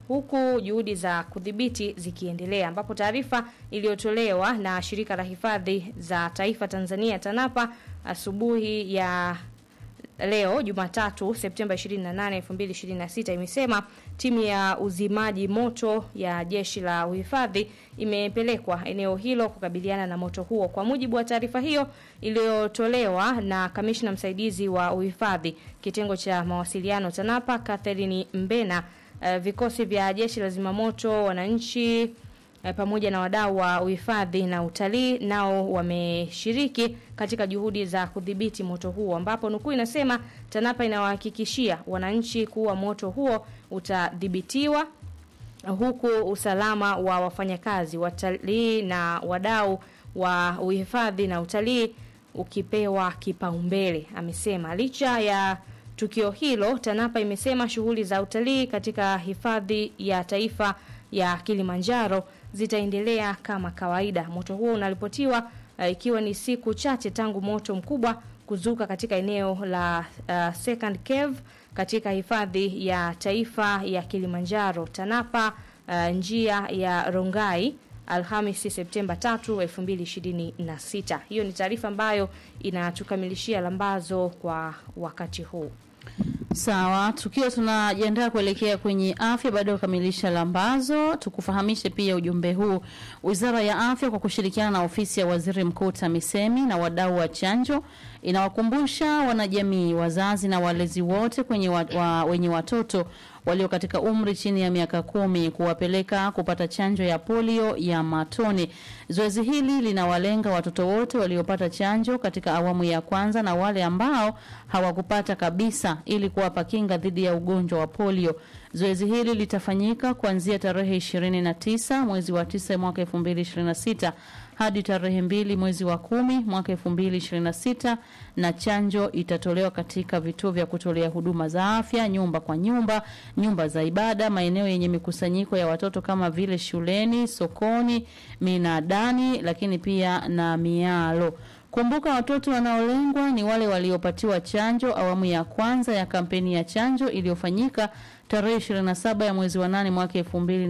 huku juhudi za kudhibiti zikiendelea, ambapo taarifa iliyotolewa na shirika la hifadhi za taifa Tanzania TANAPA asubuhi ya leo Jumatatu Septemba 28, 2026 imesema timu ya uzimaji moto ya jeshi la uhifadhi imepelekwa eneo hilo kukabiliana na moto huo. Kwa mujibu wa taarifa hiyo iliyotolewa na kamishna msaidizi wa uhifadhi kitengo cha mawasiliano TANAPA Catherine Mbena, uh, vikosi vya jeshi la zimamoto, wananchi eh, pamoja na wadau wa uhifadhi na utalii nao wameshiriki katika juhudi za kudhibiti moto huo, ambapo nukuu inasema TANAPA inawahakikishia wananchi kuwa moto huo utadhibitiwa huku usalama wa wafanyakazi, watalii na wadau wa uhifadhi na utalii ukipewa kipaumbele, amesema. Licha ya tukio hilo, TANAPA imesema shughuli za utalii katika hifadhi ya taifa ya Kilimanjaro zitaendelea kama kawaida. Moto huo unaripotiwa uh, ikiwa ni siku chache tangu moto mkubwa kuzuka katika eneo la uh, Second Cave katika hifadhi ya taifa ya Kilimanjaro. TANAPA uh, njia ya Rongai Alhamisi Septemba 3, 2026. Hiyo ni taarifa ambayo inatukamilishia lambazo kwa wakati huu. Sawa, tukiwa tunajiandaa kuelekea kwenye afya baada ya kukamilisha lambazo, tukufahamishe pia ujumbe huu. Wizara ya Afya kwa kushirikiana na ofisi ya Waziri Mkuu TAMISEMI na wadau wa chanjo inawakumbusha wanajamii, wazazi na walezi wote kwenye wa, wa, wenye watoto walio katika umri chini ya miaka kumi kuwapeleka kupata chanjo ya polio ya matone. Zoezi hili linawalenga watoto wote waliopata chanjo katika awamu ya kwanza na wale ambao hawakupata kabisa ili kuwapa kinga dhidi ya ugonjwa wa polio. Zoezi hili litafanyika kuanzia tarehe 29 mwezi wa 9 mwaka 2026 hadi tarehe mbili mwezi wa kumi mwaka 2026 na chanjo itatolewa katika vituo vya kutolea huduma za afya, nyumba kwa nyumba, nyumba za ibada, maeneo yenye mikusanyiko ya watoto kama vile shuleni, sokoni, minadani, lakini pia na mialo. Kumbuka watoto wanaolengwa ni wale waliopatiwa chanjo awamu ya kwanza ya kampeni ya chanjo iliyofanyika tarehe 27 ya mwezi wa 8 mwaka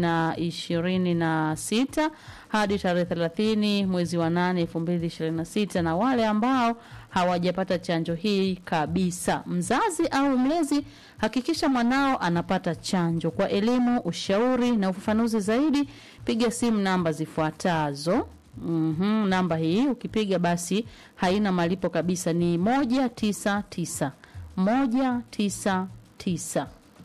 2026 hadi tarehe 30 mwezi wa 8 2026 na wale ambao hawajapata chanjo hii kabisa. Mzazi au mlezi, hakikisha mwanao anapata chanjo. Kwa elimu, ushauri na ufafanuzi zaidi, piga simu namba zifuatazo. Mm-hmm, namba hii ukipiga basi haina malipo kabisa, ni moja tisa tisa moja tisa tisa.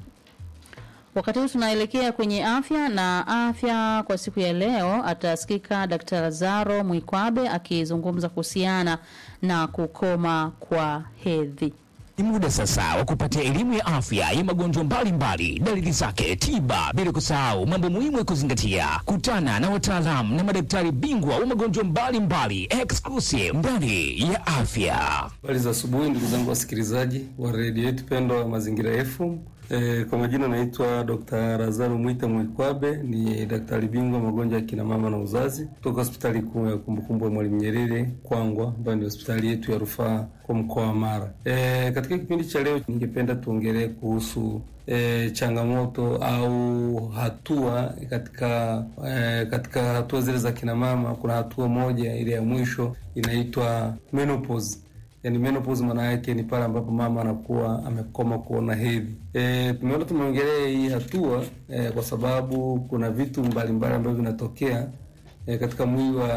Wakati huu tunaelekea kwenye afya na afya kwa siku ya leo, atasikika Dkt. Lazaro Mwikwabe akizungumza kuhusiana na kukoma kwa hedhi. Ni muda sasa wa kupatia elimu ya afya ya magonjwa mbalimbali, dalili zake, tiba, bila kusahau mambo muhimu ya kuzingatia. Kutana na wataalamu na madaktari bingwa wa magonjwa mbalimbali exclusive ndani ya afya. Habari za asubuhi ndugu zangu wasikilizaji wa redio yetu pendwa wa Mazingira FM. E, kwa majina naitwa Dr. Lazaro Mwita Mwikwabe, ni daktari bingwa magonjwa ya kina mama na uzazi kutoka hospitali kuu ya kumbukumbu ya Mwalimu Nyerere Kwangwa, ambayo ni hospitali yetu ya rufaa kwa mkoa wa Mara. E, katika kipindi cha leo ningependa tuongelee kuhusu e, changamoto au hatua katika e, katika hatua zile za kina mama. Kuna hatua moja ile ya mwisho inaitwa menopause. Yani menopause maana yake ni pale ambapo mama anakuwa amekoma kuona hedhi. E, tumeona tumeongelea hii hatua e, kwa sababu kuna vitu mbalimbali ambavyo vinatokea e, katika mwili wa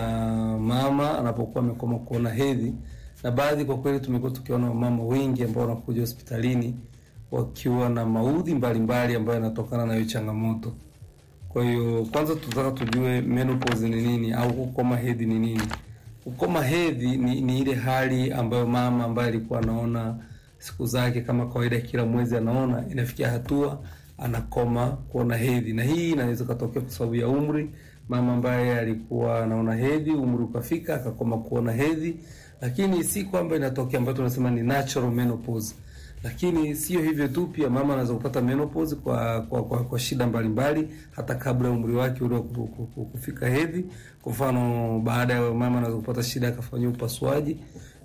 mama anapokuwa amekoma kuona hedhi, na baadhi kwa kweli tumekuwa tukiona wamama wengi ambao wanakuja hospitalini wakiwa na maudhi mbalimbali ambayo yanatokana na hiyo changamoto. Kwa hiyo kwanza tunataka tujue menopause ni nini au kukoma hedhi ni nini. Kukoma hedhi ni, ni ile hali ambayo mama ambaye alikuwa anaona siku zake kama kawaida, kila mwezi anaona, inafikia hatua anakoma kuona hedhi, na hii inaweza katokea kwa sababu ya umri. Mama ambaye alikuwa anaona hedhi, umri ukafika akakoma kuona hedhi, lakini si kwamba inatokea ambayo tunasema ni natural menopause. Lakini sio hivyo tu, pia mama anaweza kupata menopause kwa kwa, kwa, kwa shida mbalimbali mbali, hata kabla ya umri wake ule kufika hedhi. Kwa mfano, baada ya mama anaweza kupata shida akafanyia upasuaji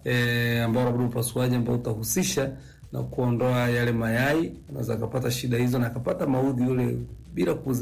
e, ambao labda upasuaji ambao utahusisha na kuondoa yale mayai, anaweza akapata shida hizo na akapata maudhi yule bila kuzi